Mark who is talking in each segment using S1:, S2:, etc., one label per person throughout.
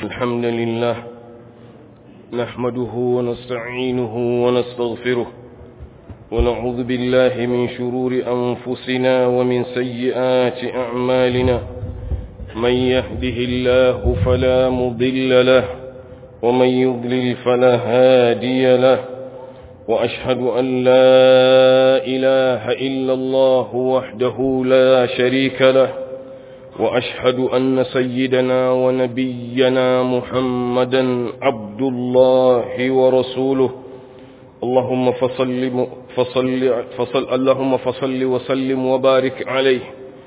S1: الحمد لله نحمده ونستعينه ونستغفره ونعوذ بالله من شرور أنفسنا ومن سيئات أعمالنا من يهده الله فلا مضل له ومن يضلل فلا هادي له وأشهد أن لا إله إلا الله وحده لا شريك له وأشهد أن سيدنا ونبينا محمدا عبد الله ورسوله اللهم فصل فصل فصل اللهم فصل وسلم وبارك عليه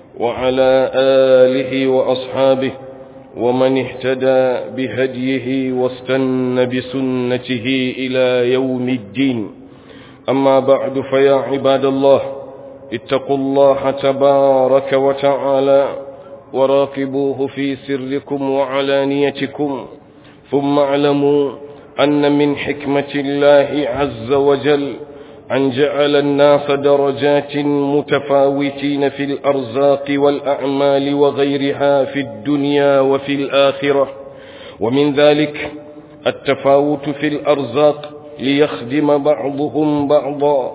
S1: وعلى آله وأصحابه ومن اهتدى بهديه واستنى بسنته إلى يوم الدين أما بعد فيا عباد الله اتقوا الله تبارك وتعالى وراقبوه في سركم وعلانيتكم ثم اعلموا أن من حكمة الله عز وجل أن جعل الناس درجات متفاوتين في الأرزاق والأعمال وغيرها في الدنيا وفي الآخرة ومن ذلك التفاوت في الأرزاق ليخدم بعضهم بعضا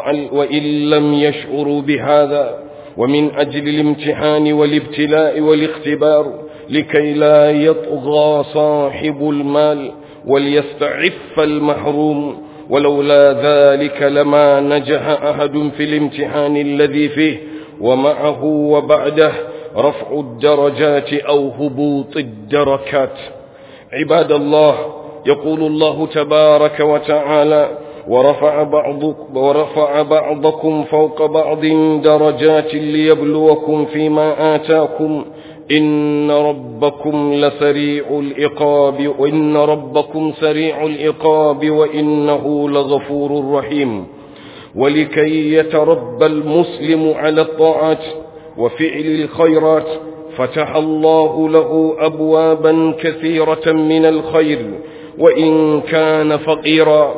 S1: وإن لم يشعروا بهذا ومن أجل الامتحان والابتلاء والاختبار لكي لا يطغى صاحب المال وليستعف المحروم ولولا ذلك لما نجح أحد في الامتحان الذي فيه ومعه وبعده رفع الدرجات أو هبوط الدركات عباد الله يقول الله تبارك وتعالى ورفع, بعضك ورفع بعضكم فوق بعض درجات ليبلوكم فيما آتاكم إن ربكم لسريع العقاب وإن ربكم سريع العقاب وإنه لغفور رحيم ولكي يتربى المسلم على الطاعات وفعل الخيرات فتح الله له أبوابا كثيرة من الخير وإن كان فقيرا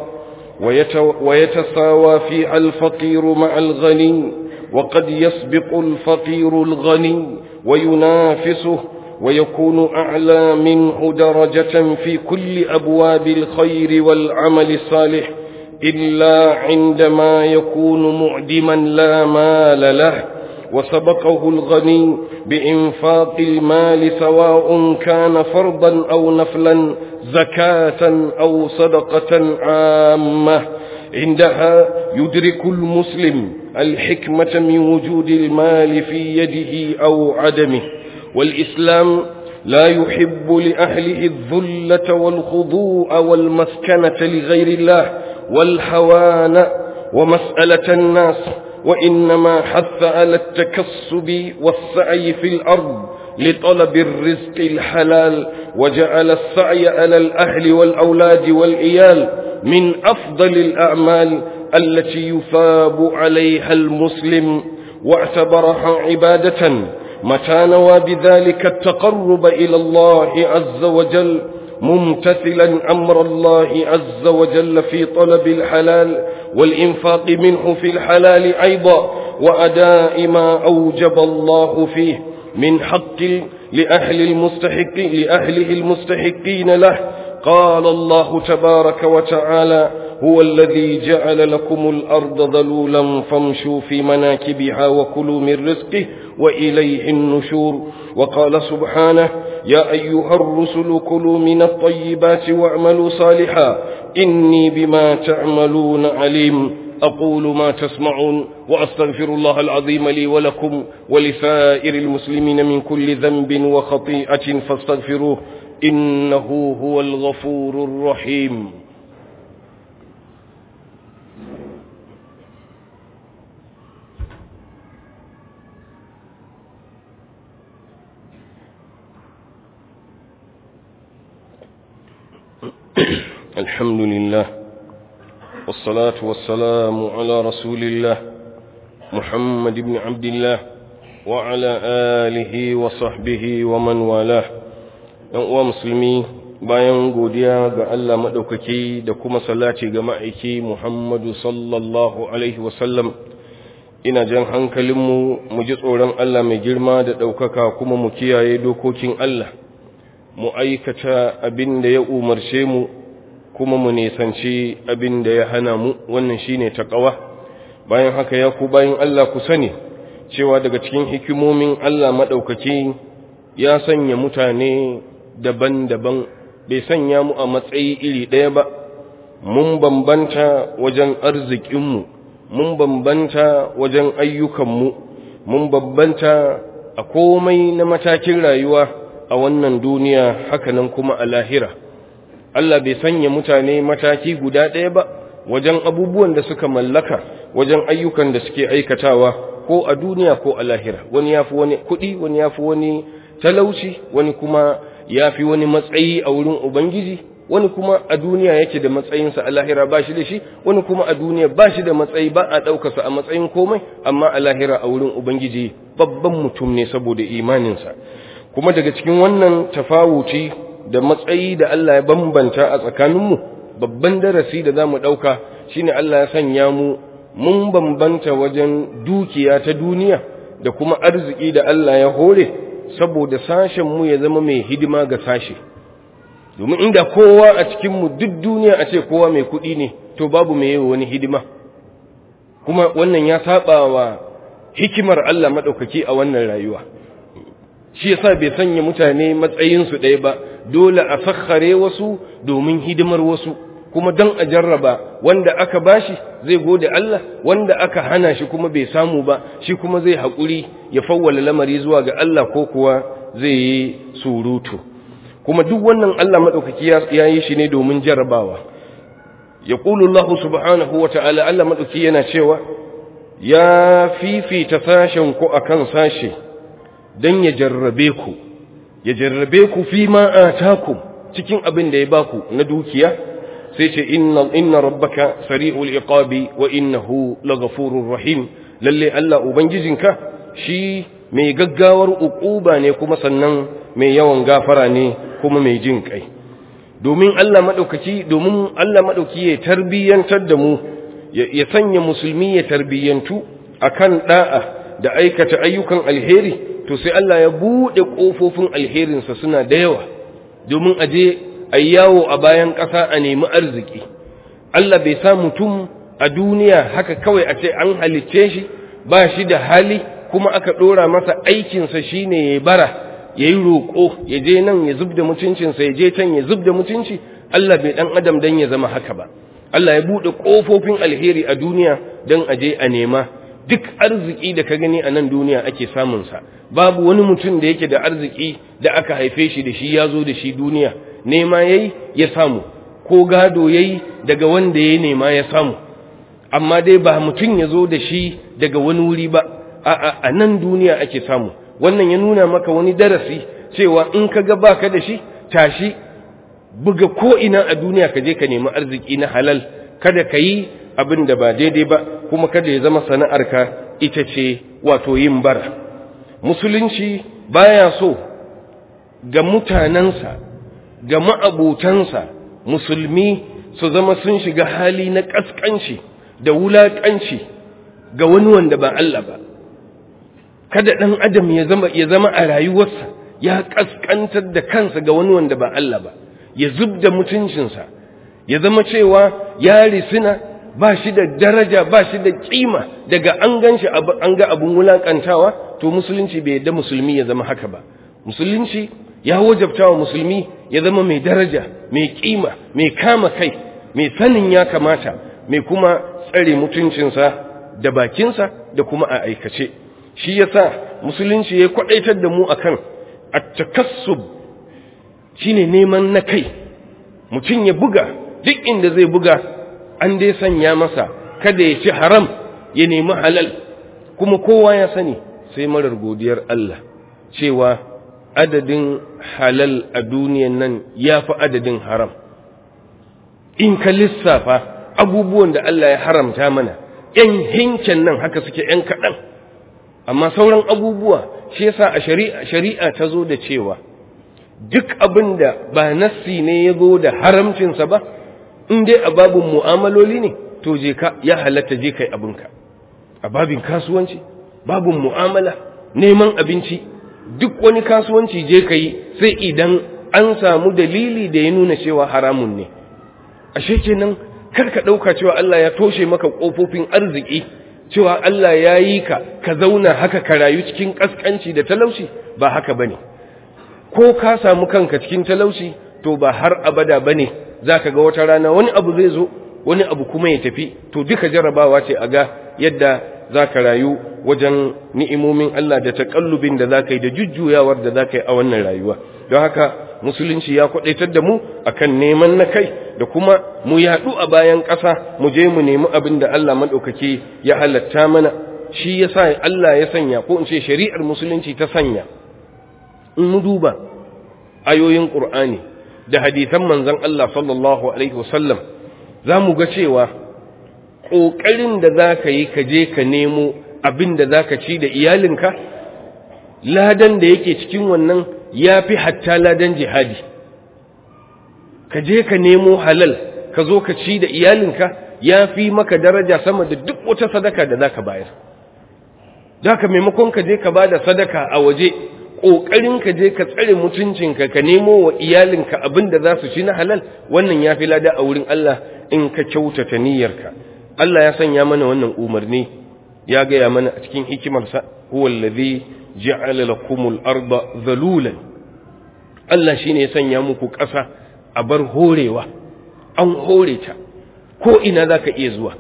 S1: ويتساوى فيها الفقير مع الغني وقد يسبق الفقير الغني وينافسه ويكون أعلى منه درجة في كل أبواب الخير والعمل الصالح إلا عندما يكون معدما لا مال له وسبقه الغني بإنفاق المال سواء كان فرضا أو نفلا زكاة أو صدقة عامة عندها يدرك المسلم الحكمة من وجود المال في يده أو عدمه والإسلام لا يحب لأهله الذلة والخضوع والمسكنة لغير الله والحوان ومسألة الناس وإنما حث على التكسب والسعي في الأرض لطلب الرزق الحلال وجعل السعي على الأهل والأولاد والإيال من أفضل الأعمال التي يثاب عليها المسلم واعتبرها عبادة متى نوى بذلك التقرب إلى الله عز وجل ممتثلا أمر الله عز وجل في طلب الحلال والإنفاق منه في الحلال أيضا وأداء ما أوجب الله فيه من حق لأهل المستحق لأهله المستحقين له قال الله تبارك وتعالى هو الذي جعل لكم الأرض ذلولا فامشوا في مناكبها وكلوا من رزقه وإليه النشور وقال سبحانه يا أيها الرسل كلوا من الطيبات واعملوا صالحا إني بما تعملون عليم أقول ما تسمعون وأستغفر الله العظيم لي ولكم ولسائر المسلمين من كل ذنب وخطيئة فاستغفروه إنه هو الغفور الرحيم الحمد لله والصلاة والسلام على رسول الله محمد بن عبد الله وعلى آله وصحبه ومن والاه uwa musulmi bayan godiya ga Allah maɗaukaki da kuma salati ga ma'aiki Muhammadu sallallahu Alaihi wasallam ina jan hankalinmu mu ji tsoron Allah mai girma da ɗaukaka kuma mu kiyaye dokokin Allah mu aikata abin da ya umarce mu kuma mu nisanci abin da ya hana mu wannan shine taqwa bayan haka ya ku bayan Allah ku sani cewa daga cikin hikimomin Allah madaukaki ya sanya mutane daban-daban bai sanya mu a matsayi iri ɗaya ba mun bambanta wajen arzikinmu mun bambanta wajen ayyukanmu mun bambanta a komai na matakin rayuwa a wannan duniya hakanan kuma a lahira Allah bai sanya mutane mataki guda ɗaya ba wajen abubuwan da suka mallaka wajen ayyukan da suke aikatawa ko a duniya ko a lahira wani ya fi wani kuɗi wani ya fi wani talauci wani kuma ya fi wani matsayi a wurin ubangiji wani kuma a duniya yake da matsayinsa a lahira ba shi da shi wani kuma a duniya ba shi da matsayi ba a ɗaukarsa a matsayin komai amma a lahira a wurin ubangiji babban mutum ne saboda imaninsa kuma daga cikin wannan tafawuci da matsayi da Allah ya bambanta a tsakaninmu babban darasi da za mu ɗauka shine Allah ya sanya mu mun bambanta wajen dukiya ta duniya da kuma arziki da Allah ya hore saboda sashenmu ya zama mai hidima ga sashe domin inda kowa a cikinmu duk duniya a ce kowa mai kuɗi ne to babu mai yi wani hidima kuma wannan ya saba wa hikimar Allah maɗaukaki a wannan rayuwa shi yasa bai sanya mutane matsayinsu ɗaya ba dole a sakhare wasu domin hidimar wasu kuma don a jarraba wanda aka bashi zai gode Allah wanda aka hana shi kuma bai samu ba shi kuma zai haƙuri ya fawwala lamari zuwa ga Allah ko kuwa zai yi surutu kuma duk wannan Allah maɗaukaki ya yi shi ne domin jarrabawa ya ƙulu Allah subhanahu wa ta'ala Allah maɗauki yana cewa ya fifita sashen ku akan sashe don ya jarrabe ku ya jarrabe ku fi ma atakum cikin abin da ya baku na dukiya sai ce inna inna rabbaka sari'ul iqabi wa innahu laghafurur rahim lalle Allah ubangijinka shi mai gaggawar uquba ne kuma sannan mai yawan gafara ne kuma mai jin kai domin Allah madaukaki domin Allah madauki ya tarbiyantar da mu ya sanya musulmi ya tarbiyantu akan da'a da aikata ayyukan alheri to sai Allah ya bude kofofin alherinsa suna da yawa domin aje a yawo a bayan ƙasa a nemi arziki Allah bai sa mutum a duniya haka kawai a ce an halicce shi ba shi da hali kuma aka ɗora masa aikinsa shine ya bara ya yi roƙo ya je nan ya zub da mutuncinsa ya je can ya zub da mutunci Allah bai ɗan adam don ya zama haka ba Allah ya buɗe ƙofofin alheri a duniya don a je a nema duk arziki da ka gani a nan duniya ake samunsa babu wani mutum da yake da arziki da aka haife shi da shi ya zo da shi duniya nema yayi ya samu ko gado yayi daga wanda ya nema ya samu amma dai ba mutum ya zo da shi daga wani wuri ba a a nan duniya ake samu wannan ya nuna maka wani darasi cewa in ka ga baka da shi tashi buga ko ina a duniya ka je ka nemi arziki na halal kada ka yi abin da ba daidai ba kuma kada ya zama sana'arka ita ce wato yin bara musulunci baya so ga mutanensa ga ma'abutansa musulmi su zama sun shiga hali na ƙasƙanci da wulaƙanci ga wani wanda ba Allah ba kada ɗan adam ya zama ya zama a rayuwarsa ya ƙasƙantar da kansa ga wani wanda ba Allah ba ya zub da mutuncinsa ya zama cewa ya risina ba shi da daraja ba shi da kima daga an gan shi an ga abun wulaƙantawa to musulunci bai yadda musulmi ya zama haka ba musulunci ya wajabta wa musulmi ya zama mai daraja mai kima mai kama kai mai sanin ya kamata mai kuma tsare mutuncinsa da bakinsa da kuma a aikace shi yasa musulunci ya kwadaitar da mu akan at-takassub shine neman na kai mutum ya buga duk inda zai buga an dai sanya masa kada ya ci haram ya nemi halal kuma kowa ya sani sai marar godiyar Allah cewa adadin halal a duniyan nan ya fi adadin haram in ka lissafa abubuwan da Allah ya haramta mana ‘yan hinken nan haka suke ‘yan kaɗan amma sauran abubuwa shi yasa a shari'a shari'a ta zo da cewa duk abin da ba nassi ne ya zo da haramcinsa ba in dai a babin mu'amaloli ne to je ka ya halatta je kai abinka a babin kasuwanci babin mu'amala neman abinci duk wani kasuwanci je ka yi sai idan an samu dalili da ya nuna cewa haramun ne ashe kenan kar ka ɗauka cewa Allah ya toshe maka ƙofofin arziki cewa Allah ya yi ka ka zauna haka ka rayu cikin ƙasƙanci da talauci ba haka bane ko ka samu kanka cikin talauci to ba har abada bane zaka ga wata rana wani abu zai zo wani abu kuma ya tafi to duka jarabawa ce a ga yadda zaka rayu wajen ni'imomin Allah da takallubin da zaka yi da jujjuyawar da zaka yi a wannan rayuwa don haka musulunci ya kwadaitar da mu akan neman na kai da kuma mu yaɗu a bayan ƙasa mu je mu nemi abin da Allah maɗaukaki ya halatta mana shi ya sa Allah ya sanya ko in ce shari'ar musulunci ta sanya in mu duba ayoyin ƙur'ani da hadisan manzon Allah sallallahu alaihi wasallam za mu ga cewa ƙoƙarin da za ka yi ka je ka nemo abin da za ka ci da iyalinka ladan da yake cikin wannan ya fi hatta ladan jihadi ka je ka nemo halal ka zo ka ci da iyalinka ya fi maka daraja sama da duk wata sadaka da za ka bayar za ka maimakon ka je ka ba da sadaka a waje ƙoƙarin ka je ka tsare mutuncinka ka nemo wa iyalinka abin da za su ci na halal wannan ya fi lada a wurin Allah in ka kyautata niyyarka Allah ya sanya mana wannan umarni ya gaya mana a cikin hikimarsa huwa allazi ja'ala lakumul arda zalulan Allah shine ya sanya muku ƙasa a bar horewa an hore ta ko ina zaka iya zuwa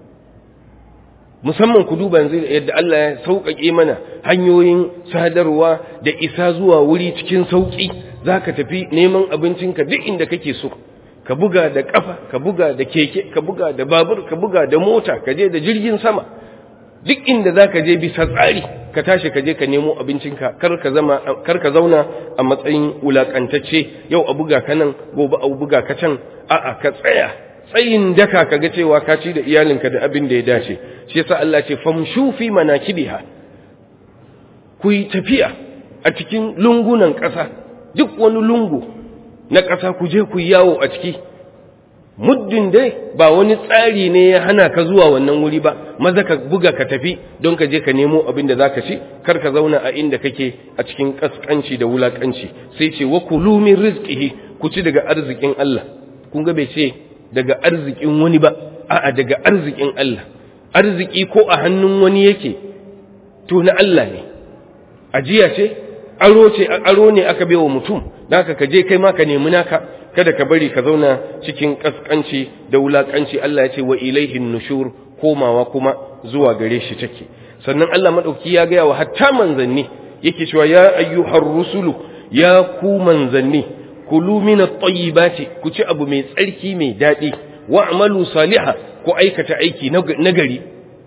S1: musamman ku duba yanzu yadda Allah ya sauƙaƙe mana hanyoyin sadarwa da isa zuwa wuri cikin sauƙi zaka tafi neman abincinka duk inda kake so ka buga da ƙafa ka buga da keke ka buga da babur ka buga da mota ka je da jirgin sama duk inda zaka je bisa tsari ka tashi ka je ka nemo abincinka kar ka zama kar ka zauna a matsayin wulakantacce yau a buga ka nan gobe a buga ka can a'a ka tsaya tsayin daka ka ga cewa ka ci da iyalinka da abin da ya dace shi yasa Allah ce famshu fi manakibiha ku yi tafiya a cikin lungunan ƙasa duk wani lungu na ƙasa ku je ku yawo a ciki muddin dai ba wani tsari ne ya hana ka zuwa wannan wuri ba maza ka buga ka tafi don ka je ka nemo abin da zaka ci kar ka zauna a inda kake a cikin kaskanci da wulakanci sai ce wa kulu min rizqihi ku ci daga arzikin Allah kun ga bai ce daga arzikin wani ba a'a daga arzikin Allah arziki ko a hannun wani yake to na Allah ne ajiya ce aro ce aro ne aka baiwa mutum naka ka je kai ma ka nemi naka kada ka bari ka zauna cikin kaskanci da wulakanci Allah ya ce wa ilaihin nushur komawa kuma zuwa gare shi take sannan Allah madauki ya gaya wa hatta manzanni yake cewa ya ayyuhar rusulu ya ku manzanni kulu min at-tayyibati ku ci abu mai tsarki mai dadi wa'malu salihah ku aikata aiki nagari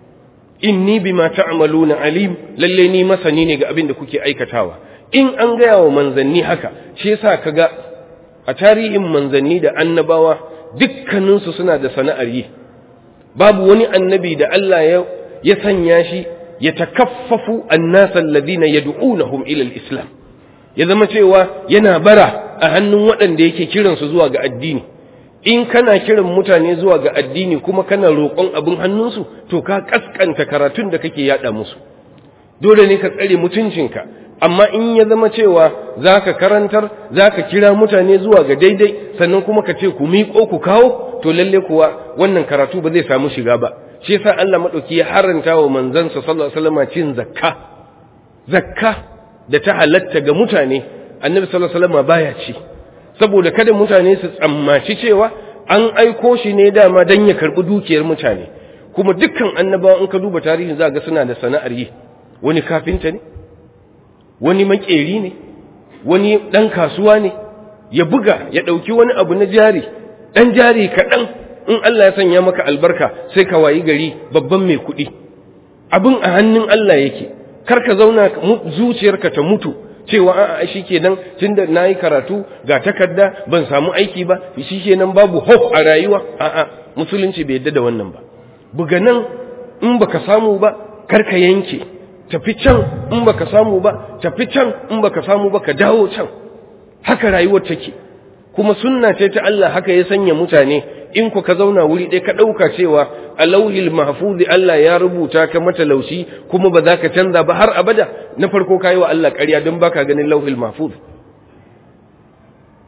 S1: inni bima ta'maluna alim lalle ni masani ne ga abin da kuke aikatawa in an gaya wa manzanni haka shi yasa kaga a tarihin manzanni da annabawa dukkaninsu suna da sana'ar yi babu wani annabi da Allah ya ya sanya shi ya takaffafu annasa alladhina yad'unahum ila al-islam ya zama cewa yana bara a hannun waɗanda yake kiransu zuwa ga addini in kana kiran mutane zuwa ga addini kuma kana roƙon abin hannunsu to ka kaskanta karatun da kake yada musu dole ne ka tsare mutuncinka amma in ya zama cewa za ka karantar za ka kira mutane zuwa ga daidai sannan kuma ka ce ku miƙo ku kawo to lalle kuwa wannan karatu ba zai samu shiga ba shi yasa Allah madauki ya haranta wa manzansa sallallahu alaihi wasallam cin zakka zakka da ta halatta ga mutane annabi sallallahu alaihi wasallam baya ci saboda kada mutane su tsammaci cewa an aiko shi ne dama dan ya karbi dukiyar mutane kuma dukkan annabawa in ka duba tarihin za ga suna da sana'ar yi wani kafinta ne wani makeri ne wani ɗan kasuwa ne ya buga ya ɗauki wani abu na jari ɗan jari kaɗan in Allah ya sanya maka albarka sai ka wayi gari babban mai kuɗi abin a hannun Allah yake kar ka zauna zuciyarka ta mutu cewa a'a shi kenan tunda na yi karatu ga takarda ban samu aiki ba shi kenan babu hope a rayuwa a'a musulunci bai yadda da wannan ba buga nan in baka samu ba kar ka yanke tafi can in baka samu ba tafi can in baka samu ba ka dawo can haka rayuwar take kuma sunna ce ta Allah haka ya sanya mutane in ku ka zauna wuri ɗaya ka ɗauka cewa a lauhil mahfuzi Allah ya rubuta ka matalauci kuma ba za ka canza ba har abada na farko ka yi wa Allah ƙarya don baka ganin lauhil mahfuz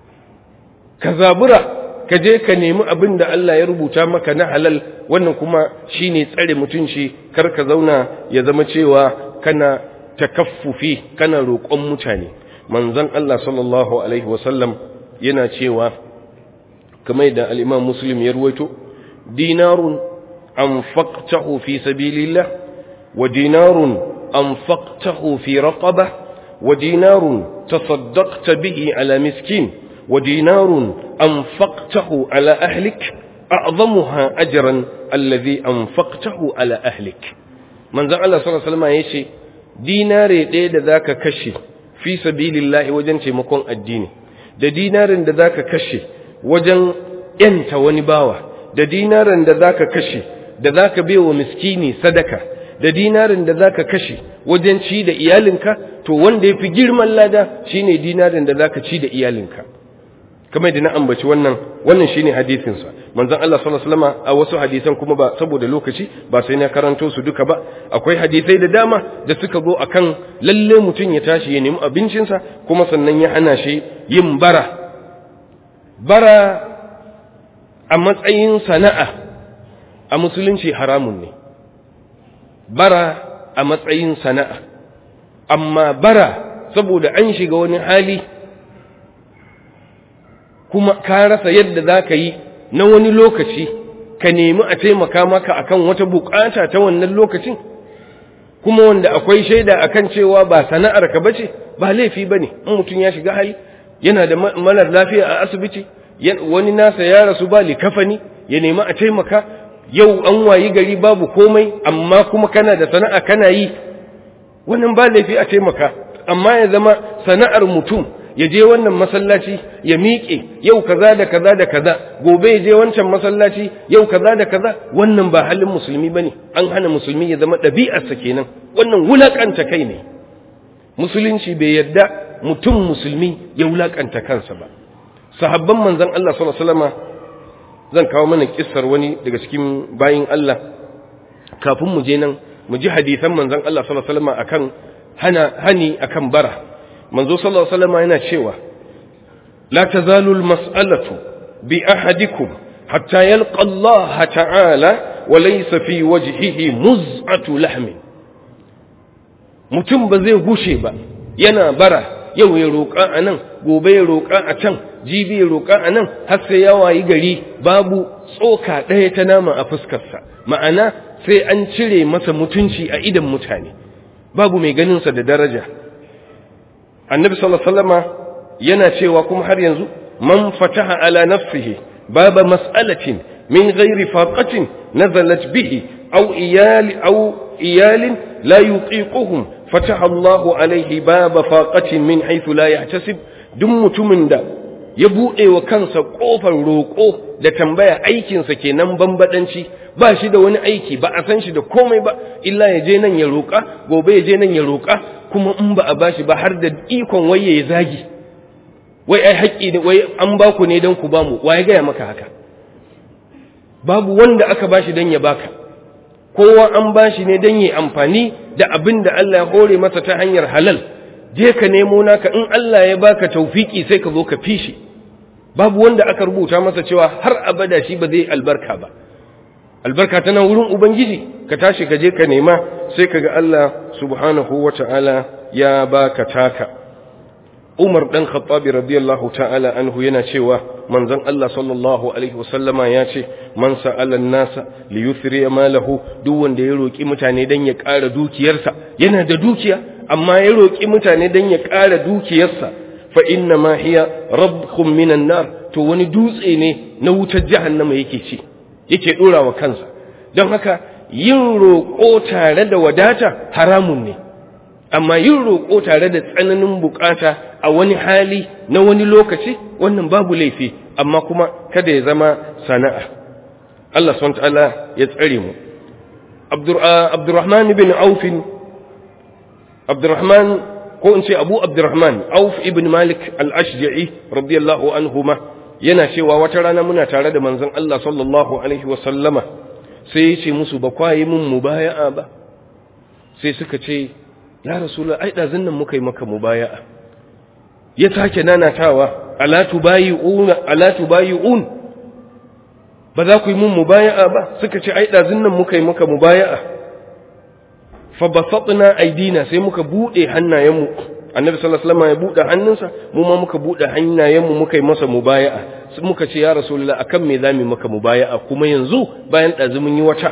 S1: ka zabura ka je ka nemi abin da Allah ya rubuta maka na halal wannan kuma shine tsare mutunci kar ka zauna ya zama cewa kana takaffufi kana roƙon mutane manzon Allah sallallahu alaihi wasallam yana cewa kamar da al-Imam Muslim ya ruwaito dinarun anfaqtahu fi sabilillah wa dinarun anfaqtahu fi raqabah wa dinarun tasaddaqta bihi ala miskin wa dinarun anfaqtahu ala ahlik a'zamuha ajran alladhi anfaqtahu ala ahlik manzon Allah sallallahu alaihi wasallam yace dinare ɗaya da zaka kashe fi sabilillahi wajen taimakon addini da dinarin da zaka kashe wajen yanta wani bawa da dinarin da zaka kashe da zaka baiwa miskini sadaka da dinarin da zaka kashe wajen ci da iyalinka to wanda yafi girman lada shine dinarin da zaka ci da iyalinka kamar da na ambaci wannan wannan shine hadisin sa manzon Allah sallallahu alaihi wasallam a wasu hadisan kuma ba saboda lokaci ba sai na karanto su duka ba akwai hadisai da dama da suka zo akan lalle mutum ya tashi ya nemi abincin sa kuma sannan ya hana shi yin bara bara a matsayin sana'a a musulunci haramun ne bara a matsayin sana'a amma bara saboda an shiga wani hali kuma ka rasa yadda za ka yi na wani lokaci ka nemi a taimaka maka akan wata bukata ta wannan lokacin kuma wanda akwai shaida akan cewa ba sana'ar ka bace ba laifi bane in mutum ya shiga hali yana da malar lafiya a asibiti wani nasa ya rasu ba likafani ya nemi a taimaka yau an wayi gari babu komai amma kuma kana da sana'a kana yi wannan ba laifi a taimaka amma ya zama sana'ar mutum ya je wannan masallaci ya miƙe yau kaza da kaza da kaza gobe ya je wancan masallaci yau kaza da kaza wannan ba halin musulmi bane an hana musulmi ya zama ɗabi'arsa kenan wannan wulakanta kai ne musulunci bai yarda mutum musulmi ya wulakanta kansa ba sahabban manzon Allah sallallahu alaihi wasallam zan kawo mana kissar wani daga cikin bayin Allah kafin mu je nan mu ji hadisan manzon Allah sallallahu alaihi wasallam akan hana hani akan bara manzo sallallahu alaihi wasallam yana cewa la tazalu almas'alatu bi ahadikum hatta yalqa Allah ta'ala wa laysa fi wajhihi muz'atu lahmin mutum ba zai gushe ba yana bara yau ya roƙa a nan gobe ya roƙa a can jibi ya roƙa a nan har sai ya wayi gari babu tsoka ɗaya ta nama a fuskarsa ma'ana sai an cire masa mutunci a idan mutane babu mai ganinsa da daraja annabi sallallahu alaihi wasallama yana cewa kuma har yanzu man fataha ala nafsihi baba mas'alatin min ghairi faqatin nazalat bihi aw iyali aw iyalin la yutiquhum fataha Allahu alaihi baba faqatin min haythu la yahtasib duk mutumin da ya buɗe wa kansa ƙofar roƙo da tambaya aikinsa kenan bambaɗanci ba shi da wani aiki ba a san shi da komai ba illa ya je nan ya roƙa gobe ya je nan ya roƙa kuma in ba a bashi ba har da ikon waye ya zagi wai ai haƙƙi ne wai an ba ku ne don ku ba mu waye gaya maka haka babu wanda aka bashi don ya baka kowa an bashi ne don ya amfani da abin da Allah ya hore masa ta hanyar halal je ka nemo naka in Allah ya baka taufiki sai ka zo ka fishi babu wanda aka rubuta masa cewa har abada shi ba zai albarka ba albarka tana wurin ubangiji ka tashi ka je ka nema sai ka ga Allah subhanahu wata'ala ya baka taka Umar dan Khattab radiyallahu ta'ala anhu yana cewa manzon Allah sallallahu alaihi wasallama ya ce man sa'ala an-nasa li yuthri malahu duk wanda ya roki mutane dan ya ƙara dukiyarsa yana da dukiya amma ya roki mutane dan ya ƙara dukiyarsa fa inna ma hiya rabkhum minan nar to wani dutse ne na wutar jahannama yake ci yake dora wa kansa don haka yin roƙo tare da wadata haramun ne amma yin roƙo tare da tsananin bukata a wani hali na wani lokaci wannan babu laifi amma kuma kada ya zama sana'a Allah subhanahu ta'ala ya tsare mu Abdurrahman ibn Auf Abdurrahman ko in ce Abu Abdurrahman Auf ibn Malik al-Ashja'i radiyallahu anhuma yana cewa wata rana muna tare da manzon Allah sallallahu alaihi wa sallama sai ya ce musu ba kwayi mun mubaya'a ba sai suka ce ya rasulullah ai dazun nan muka yi maka mubaya'a ya sake nanatawa ala tubayi'una ala tubayi'un ba za ku yi mun mubaya'a ba suka ce ai dazun nan muka yi muka mubaya'a fa basatna aidina sai muka bude hannayenmu annabi sallallahu alaihi wasallam ya bude hannunsa mu ma muka bude hannayenmu muka yi masa mubaya'a sai muka ce ya rasulullah akan me zamu maka mubaya'a kuma yanzu bayan dazu mun yi wata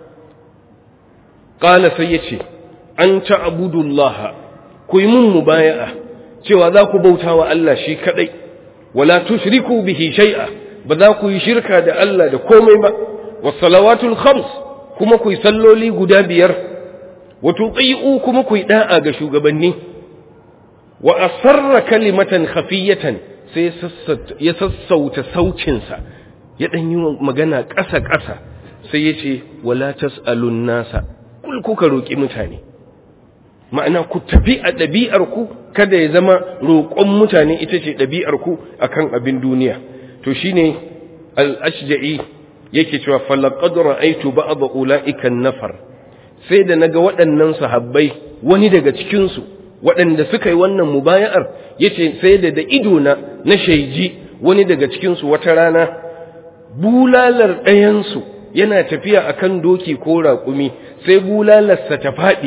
S1: qala sai yace an ta'budullaha ku yi mun mubaya'a cewa za ku bauta wa Allah shi kadai wala tushriku bihi shay'a ba za ku yi shirka da Allah da komai ba was salawatul khams kuma ku yi salloli guda biyar wa tuti'u kuma ku yi da'a ga shugabanni wa asarra kalimatan khafiyatan sai ya sassauta saucinsa ya dan yi magana ƙasa ƙasa sai ya ce wala tas'alun nasa kul kuka roki mutane ma'ana ku tafi a ɗabi'arku kada ya zama roƙon mutane ita ce ɗabi'arku a kan abin duniya to shi ne al'ashja'i yake cewa falakad ra'aitu ba'adha ula'ikan nafar sai da naga waɗannan sahabbai wani daga cikinsu waɗanda suka yi wannan mubaya'ar yace sai da da idona na shaiji wani daga cikinsu wata rana bulalar ɗayansu yana tafiya akan doki ko raƙumi sai bulalarsa ta faɗi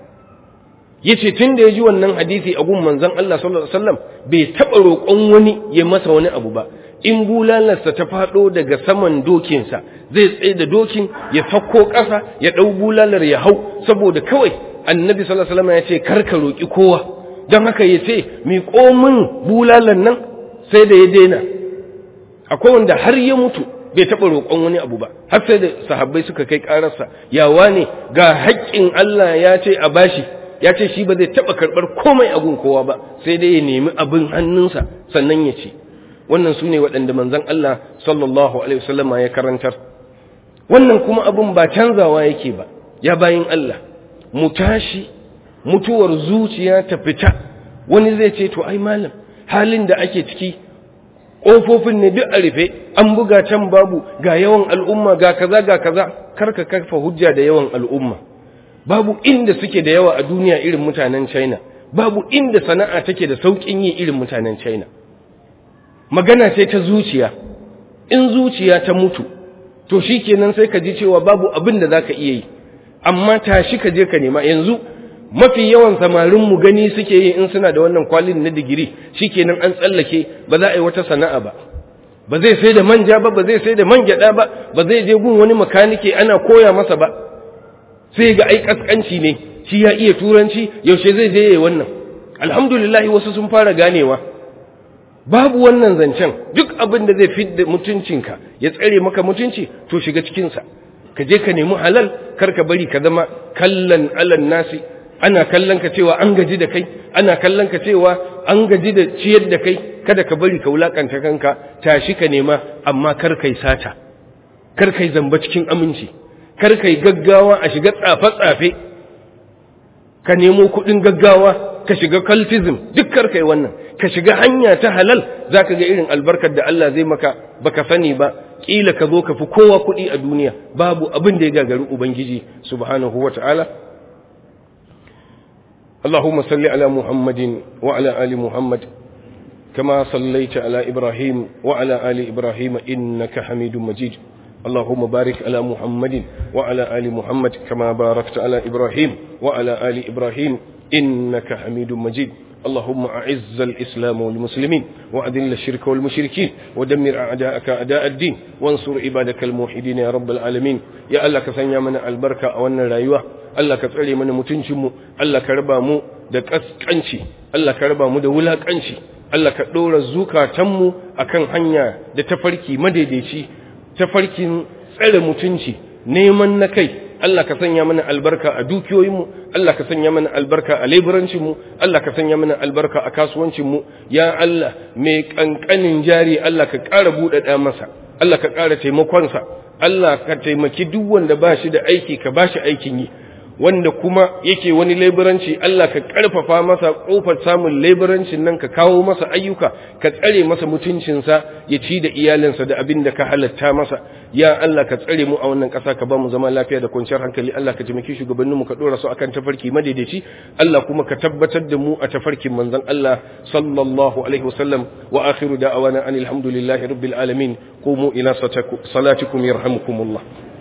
S1: yace tun da ya ji wannan hadisi a gun manzon Allah sallallahu alaihi wasallam bai taba roƙon wani ya masa wani abu ba in bulalarsa ta faɗo daga saman dokinsa zai tsaye da dokin ya fakko ƙasa ya ɗau bulalar ya hau saboda kawai annabi sallallahu alaihi wasallam ya ce kar ka roƙi kowa don haka ya ce mi komin bulalar nan sai da ya daina akwai wanda har ya mutu bai taɓa roƙon wani abu ba har sai da sahabbai suka kai ƙararsa yawa ne ga haƙƙin Allah ya ce a bashi ya ce shi ba zai taɓa karɓar komai a gun kowa ba sai dai ya nemi abin hannunsa sannan ya ce wannan su ne waɗanda manzan Allah sallallahu alaihi wasallama ya karantar wannan kuma abin ba canzawa yake ba ya bayin Allah mu tashi mutuwar zuciya ta fita wani zai ce to ai malam halin da ake ciki ƙofofin ne duk a rufe an buga can babu ga yawan al'umma ga kaza ga kaza karka kafa hujja da yawan al'umma babu inda suke da yawa a duniya irin mutanen China babu inda sana'a take da saukin yi irin mutanen China magana ce ta zuciya in zuciya ta mutu to shikenan sai ka ji cewa babu abin da zaka iya yi amma tashi ka je ka nema yanzu mafi yawan samarin mu gani suke yi in suna da wannan kwalin na digiri shikenan an tsallake ba za a yi wata sana'a ba ba zai sai da manja ba ba zai sai da man gyada ba ba zai je gun wani makanike ana koya masa ba sai ga ai kaskanci ne shi ya iya turanci yaushe zai je yayi wannan alhamdulillah wasu sun fara ganewa babu wannan zancen duk abin da zai fidda mutuncinka ya tsare maka mutunci to shiga cikin sa ka je ka nemi halal kar ka bari ka zama kallan alan nasi ana kallon ka cewa an gaji da kai ana kallon ka cewa an gaji da ciyar da kai kada ka bari ka wulakanta kanka tashi ka nema amma kar kai sata kar kai zamba cikin aminci kar kai gaggawa a shiga tsafe-tsafe ka nemo kuɗin gaggawa ka shiga cultism duk kar kai wannan ka shiga hanya ta halal zaka ga irin albarkar da Allah zai maka baka sani ba kila ka zo ka fi kowa kuɗi a duniya babu abin da ya gagari ubangiji subhanahu wata'ala اللهم صل على محمد وعلى آل محمد كما صليت على إبراهيم وعلى آل إبراهيم إنك حميد مجيد اللهم بارك على محمد وعلى آل محمد كما باركت على إبراهيم وعلى آل إبراهيم إنك حميد مجيد اللهم أعز الإسلام والمسلمين وأذل الشرك والمشركين ودمر أعداءك أعداء الدين وانصر عبادك الموحدين يا رب العالمين يا الله كسنيا من البركة أولنا رايوه Allah ka tsare mana mutuncinmu Allah ka raba mu da kaskanci Allah ka raba mu da wulakanci Allah ka ɗora zukatanmu akan hanya da tafarki madaidaici tafarkin tsare mutunci neman na kai Allah ka sanya mana albarka a dukiyoyinmu Allah ka sanya mana albarka a leburancinmu Allah ka sanya mana albarka a kasuwancinmu ya Allah mai kankanin jari Allah ka ƙara buɗaɗa masa Allah ka ƙara taimakonsa Allah ka taimaki duk wanda ba shi da aiki ka ba shi aikin yi wanda kuma yake wani laiburanci Allah ka karfafa masa kofar samun laiburancin nan ka kawo masa ayyuka ka tsare masa mutuncinsa ya ci da iyalinsa da abin da ka halatta masa ya Allah ka tsare mu a wannan ƙasa ka ba mu zama lafiya da kwanciyar hankali Allah ka taimaki shugabannin mu ka dora su akan tafarki madaidaici Allah kuma ka tabbatar da mu a tafarkin manzon Allah sallallahu alaihi wasallam wa akhiru da'awana anil hamdulillahi rabbil alamin qumu ila salatikum yarhamukumullah